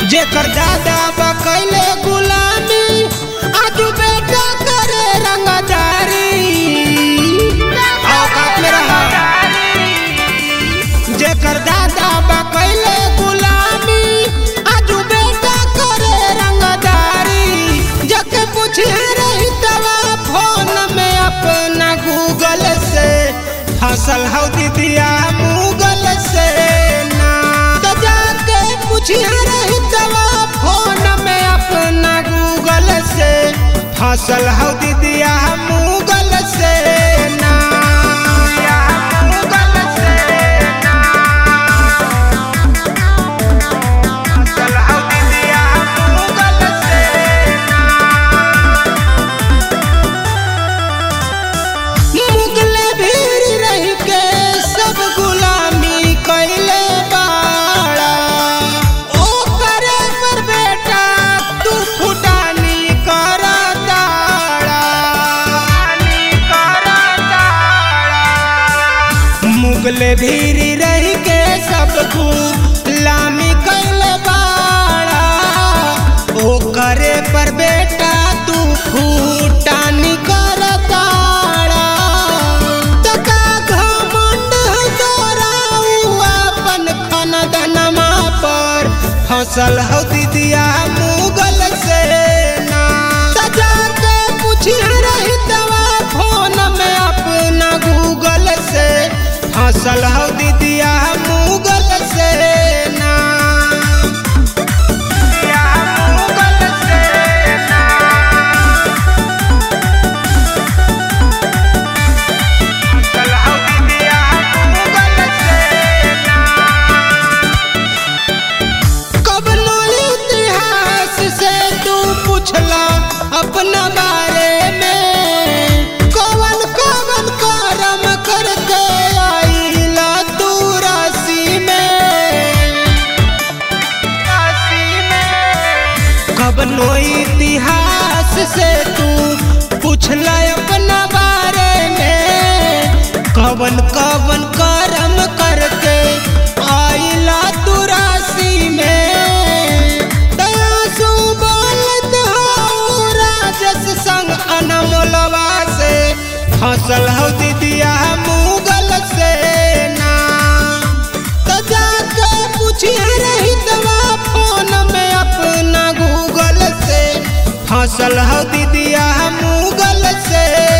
जेकर दादा बकैले गुलामी आज बेटा करे रंगदारी औकात में रहा जेकर दादा बकैले गुलामी आज बेटा करे रंगदारी जके पूछे रही तवा फोन में अपना गूगल से फसल हौ दीदिया मुगल से ना तो जाके पूछिया रही तवा फोन में अपना गूगल से फसल हौ दीदिया मुगल से ना मुगल से ना फसल हौ दीदिया मुगल से मुगले भीड़ रह के सब गुलामी कैले बाड़ा ओ करे पर बेटा तू फुटानी कर दाड़ा मुगले भीड़ रह के सब गुलामी कैले बाड़ा ओ करे पर बेटा तू फुटानी कर दाड़ा तका घमंड तोरा उ अपन खानदनमा पर फसल हौ दीदिया मुगल से ना सजा के पूछिया रही तवा फोन में अपना गूगल से फसल हौ दीदिया मुगल से ना दीदिया मुगल से ना फसल हौ दीदिया मुगल से ना कबनो इतिहास से तू पूछला अपना बारे में कवन कवन करम करके आईला तू राशि में कबनो इतिहास से तू पूछला अपना बारे में कवन कवन करम करके आईला तू राशि में दयासु बोलत हौ राजस संग अनमोलवा से फसल हौ दीदिया मुगल से ना तो जाके पूछिया रही तवा फोन में अपना गूगल से फसल हौ दीदिया मुगल से